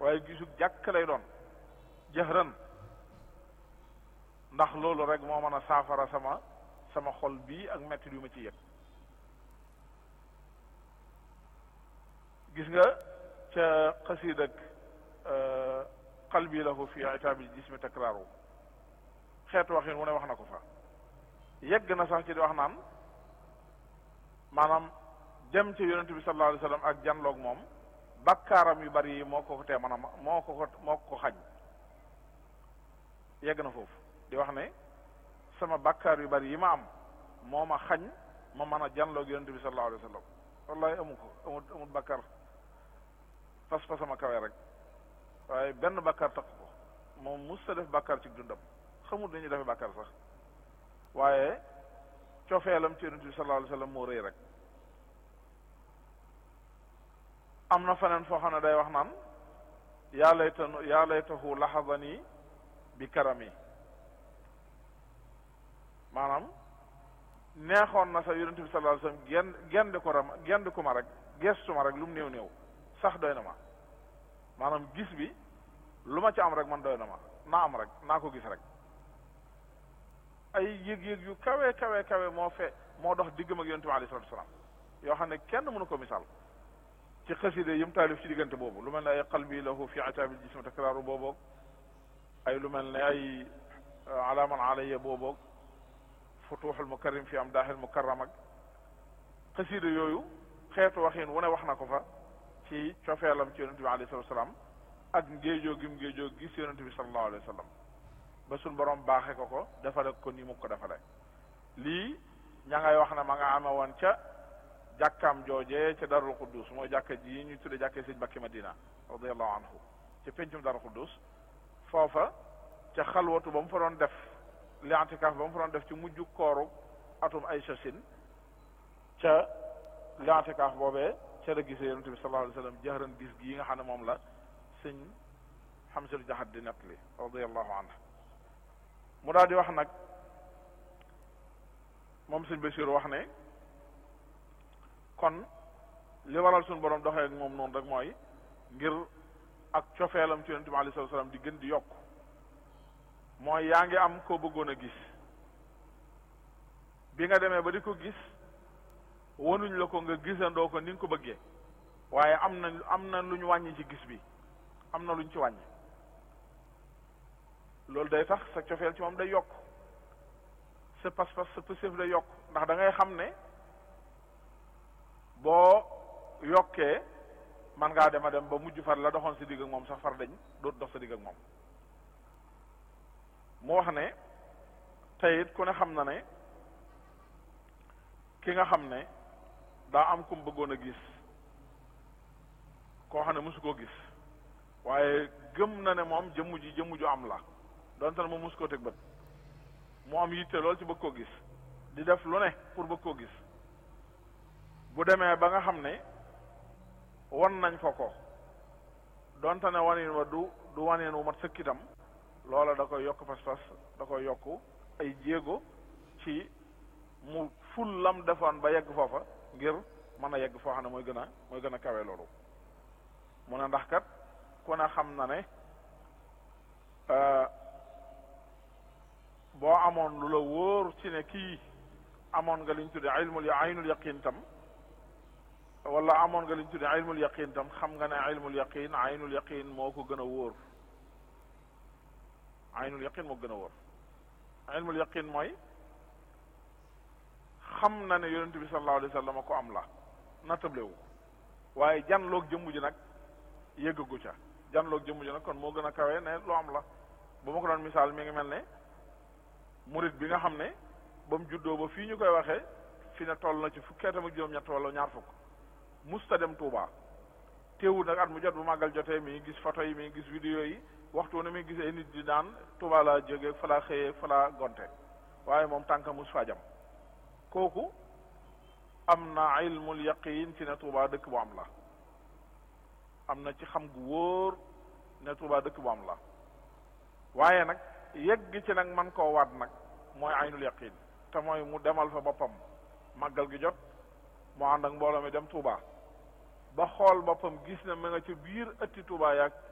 waaye gisug jàkk lay doon jëhran ndax loolu rek moo mën a saafara sama sama xol bii ak metti yu ma ci yëg gis nga ca xasiid ak qalbi lahu fi itaabil jismi takraaru xeetu waxin wu ne wax na ko fa yegg na sax ci di wax naan maanaam dem ci yonent bi sallallahu alayhi wa sallam ak janloog moom bakkaaram yu bari yi moo ko ko tee man a moo ko ko moo ko xañ yegg na foofu di wax ne sama bakkaar yu bari yi ma am moo ma xañ ma mën a janloog yonent bi sallallahu alayhi wa sallam wallahi amu ko amul amul bakkar fas fa sama kawe rek waaye benn bakkar takk ko moom mus sa def bakkar ci dundam xamul dañuy defe bakkar sax waaye cofeelam ci yonent bi sallallahu alayhi wa sallam moo rëy rek am na feneen foo xam ne day wax naan yaa laytanu yaa laytahu laxadani bi karami maanaam neexoon na sax yonent bi sallallahu alayhi wasallam genn gendi ko ram gendi ko ma rek gestu ma rek lu mu néew néew sax doy na ma maanaam gis bi lu ma ci am rek man doy na ma naa am rek naa ko gis rek ay yëg-yëg yu kawe kawe kawe moo fe moo dox diggam ak yonent bi alayhi salatu wasalam yoo xam ne kenn mënu ko misaal ci xaside yim taalif ci diggante boobu lu mel ne ay qalbi lahu fi ataabil jismi takraaru booboog ay lu mel ne ay alaaman alayya booboog futuuxul mukarrim fi amdaaxil mukarram ak xaside yooyu xeetu waxin wu ne wax na ko fa ci cofeelam ci yonente bi alayhi salatu salaam ak ngéejoo gim ngéejoo gis yonente bi sallallahu alayhi wa sallam ba suñ borom baaxe ko ko defale ko ni mu ko defale lii ña ngay wax ne ma nga ame woon ca jàkkaam joojee ca darul quddus mooy jàkka ji ñu tudde jàkkee sëñ Bakki Madina radiallahu anhu ca pencum darul quddus foofa ca xalwatu ba mu fa doon def li antikaaf ba mu fa doon def ci mujj kooru atum ay sasin ca li antikaaf boobee ca la gisee yonente bi sallallahu alayhi wa sallam jahran gis gi yi nga xam ne moom la sëñ Hamsatu Jaxat di nettali radiallahu anhu mu daal di wax nag moom sëñ Basiir wax ne kon li waral suñu borom doxee ak moom noonu rek mooy ngir ak cofeelam ci yonente bi alayhi salaam di gën di yokk mooy yaa ngi am koo bëggoon a gis bi nga demee ba di ko gis wanuñ la ko nga gisandoo ko ni nga ko bëggee waaye am na am na lu ñu wàññi ci gis bi am na lu ñu ci wàññi loolu day tax sa cofeel ci moom day yokk sa pas-pas sa pësëf day yokk ndax da ngay xam ne boo yokkee man ngaa dem a dem ba mujj far la doxoon sa digg ak moom sax far dañ doot dox sa digg ak moom mu wax ne tey it ku ne xam na ne ki nga xam ne daa am ku mu bëggoon a gis koo xam ne mosu koo gis waaye gëm na ne moom jëmm ji jëmm ju am la donte ne moom mosu koo teg bët mu am yitte lool ci bëgg koo gis di def lu ne pour bëgg koo gis bu demee ba nga xam ne wan nañ ko ko donte ne wanin wa du du wanin wu mat sëkkitam loola da koy yokk pas-pas da koy yokk ay jéego ci mu ful lam defoon ba yegg foofa ngir mën a yegg foo xam ne mooy gën a mooy gën a kawe loolu mu ne ndax kat ku ne xam na ne boo amoon lu la wóor ci ne kii amoon nga liñ tudde ilmul aynul yaqin tam wala amoon nga liñ tudde ilmul yaqin tam xam nga ne ilmul yaqin aynul yaqin moo ko gën a wóor aynul yaqin moo gën a wóor ilmul yaqin mooy xam na ne yonent bi sallallahu alayhi wa sallam ko am la nattablewu waaye janloog jëmm ji nag yëggagu ca janloog jëmm ji nag kon moo gën a kawe ne lu am la ba ma ko doon misaal mi ngi mel ne murit bi nga xam ne ba mu juddoo ba fii ñu koy waxee fi ne toll na ci fukkeetam ak juróom-ñett wala ñaar fukk musta dem Touba teewul nag at mu jot bu màggal jotee mi ngi gis photo yi mi ngi gis vidéo yi waxtu ne mi ngi gis ay nit di naan Touba laa jógee fa laa xëyee fa laa gonte waaye moom tànka mus faa jam kooku am na ilmul yaqin ci ne Touba dëkk bu am la am na ci xam gu wóor ne Touba dëkk bu am la waaye nag yegg ci nag man koo waat nag mooy aynul yaqin te mooy mu demal fa boppam màggal gi jot mu ànd ak mbooloo mi dem Touba ba xool boppam gis na ma nga ci biir ëtti Touba yaag